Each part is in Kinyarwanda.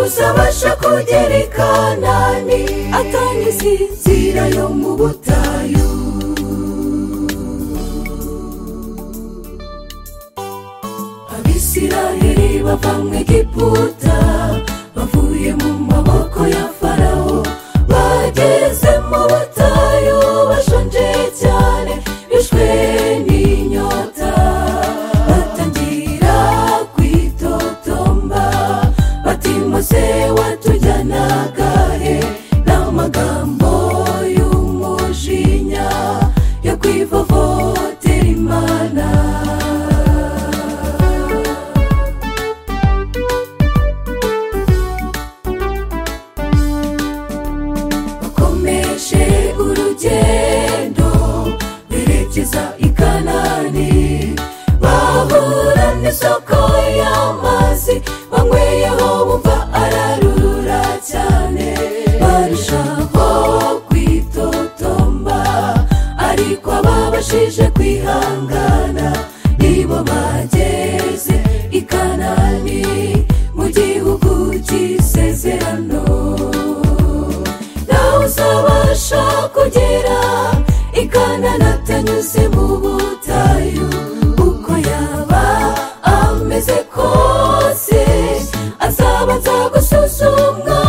uzabasha kugera i kanani atanyuze inzira yo mu butayu abisiraheli bava mu egiputa bavuye mu maboko ya farawo bageze mu butayu bashonje cyane bishwe n'inyota batangira kwitotomba bati mose watujyanaga he n'amagambo y'umujinya yo kwivovotera imana bakomeje urugendo berekeza i kanani bahura n'isoko y'amazi banyweyeho bumva ararura cyane barushaho kwitotomba ariko ababashije kwihangana nibo bageze i kanani mu gihugu cy'isezerano nawe uzabasha kugera ikanana atanyuze mu butayu uko yaba ameze kose azaba aza gusuzumwa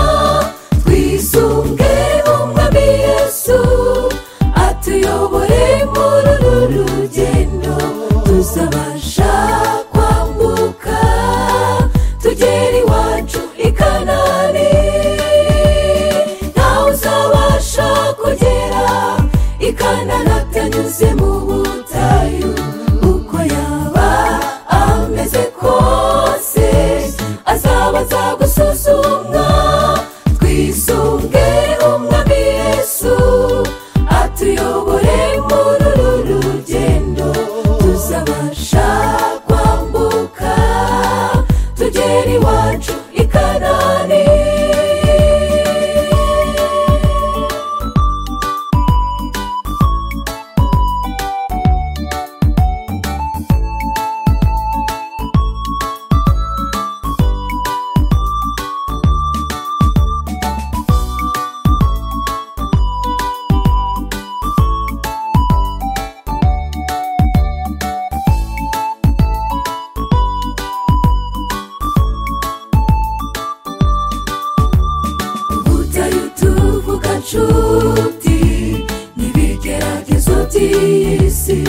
twisunge umwami yesu atuyobore muri uru rugendo tuzabasha kwambuka tugere iwacu i kanani nawe uzabasha kugera i kanani atanyuze mu butayu uko yaba ameze kose azaba aza gusuzumwa twisunge umwami yesu atuyobore muri uru rugendo tuzabasha kwambuka tugere iwacu i kanani butayu tuvuga nshuti n'ibigeragezo by'isi